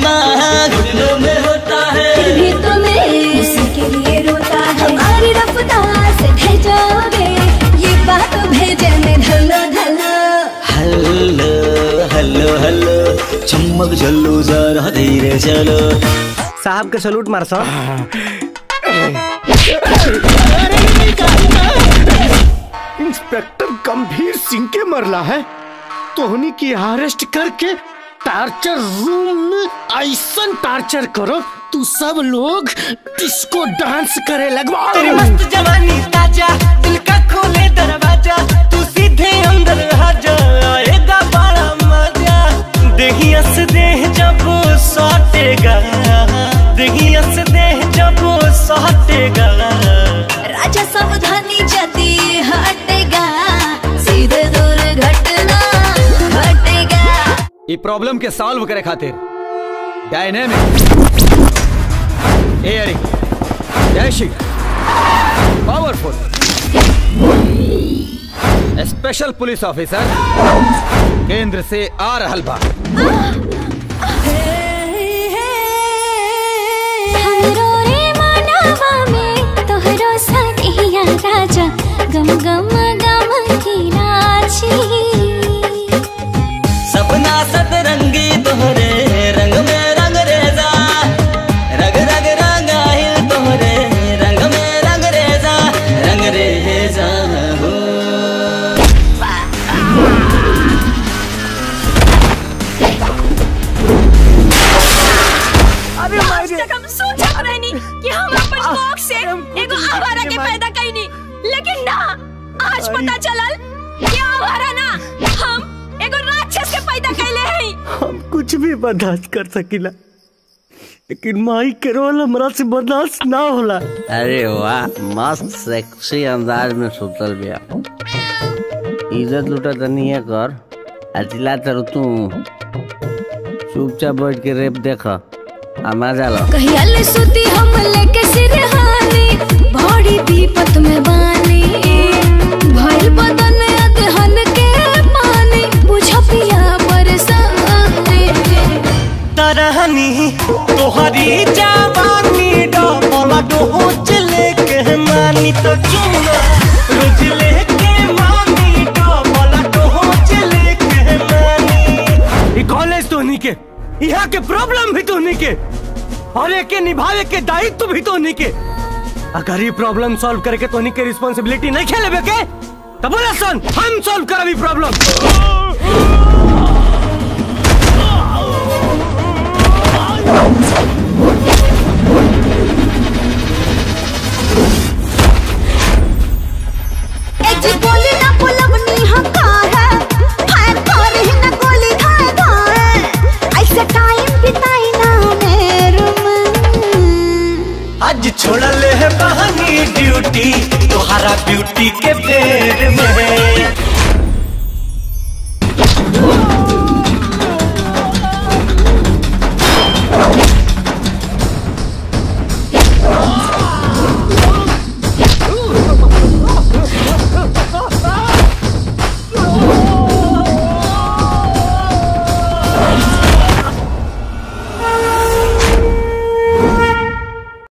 करना घुटनों में होता है फिर भी तुम्हें उसी के लिए रोता है हमारी रफ्तार से ढह जाओगे ये बात भेजे में ढलो ढलो हल्लो हल्लो हल्लो चम्मक चलो जरा धीरे चलो साहब के सलूट मार सा इंस्पेक्टर गंभीर सिंह के मरला है तोहनी की अरेस्ट करके टार्चर रूम में ऐसा टार्चर करो तू सब लोग डिस्को डांस करे लगवा तेरी मस्त जवानी ताजा दिल का खोले दरवाजा तू सीधे अंदर आ जा आएगा बड़ा मजा देहिया से देह जब सटेगा देहिया से देह जब सटेगा राजा सावधानी जदी हटेगा सीधे दूर घटना घटेगा ई प्रॉब्लम के सॉल्व करे खातिर dynamic daring dashing powerful special police officer केंद्र से आ रहल बा हमरो रे मानवा में तोहरो सदिया राजा गम गम गम की राजी सपना सतरंगी तोहरे रंग में रंग रेजा रग रग रंगाइल तोहरे रंग में रंग रेजा रंग रेजा हो आज तक हम सोचत रहनी कि हम अपन शौक से एगो आवारा के पैदा कैनी लेकिन ना आज पता चलल कि आवारा ना हम एगो राक्षस के पैदा कैले हई हम कुछ भी बर्दाश्त कर सकीला लेकिन माई के रोल हमरा से बर्दाश्त ना होला अरे वाह मस्त सेक्सी अंदाज में सुतल बिया इज्जत लुटा तनी है कर अचिला तर तू चुपचाप बैठ के रेप देख आ मजा लो कहिया ले सुती हम लेके सिरहानी बड़ी विपत में बानी भइल बदन अदहन के पानी बुझ पिया परेशानी तरहनी तोहरी जवानी डबल डोज लेके मानी तो चुना रोज लेके मानी डबल डोज लेके मानी ई कॉलेज तो नहीं के यहाँ के प्रॉब्लम भी तो नहीं के और एक के निभावे के दायित्व भी तो नहीं के अगर ये प्रॉब्लम सॉल्व करके तो नहीं के रिस्पॉन्सिबिलिटी नहीं खेले के तब बोला सन हम सॉल्व करबी प्रॉब्लम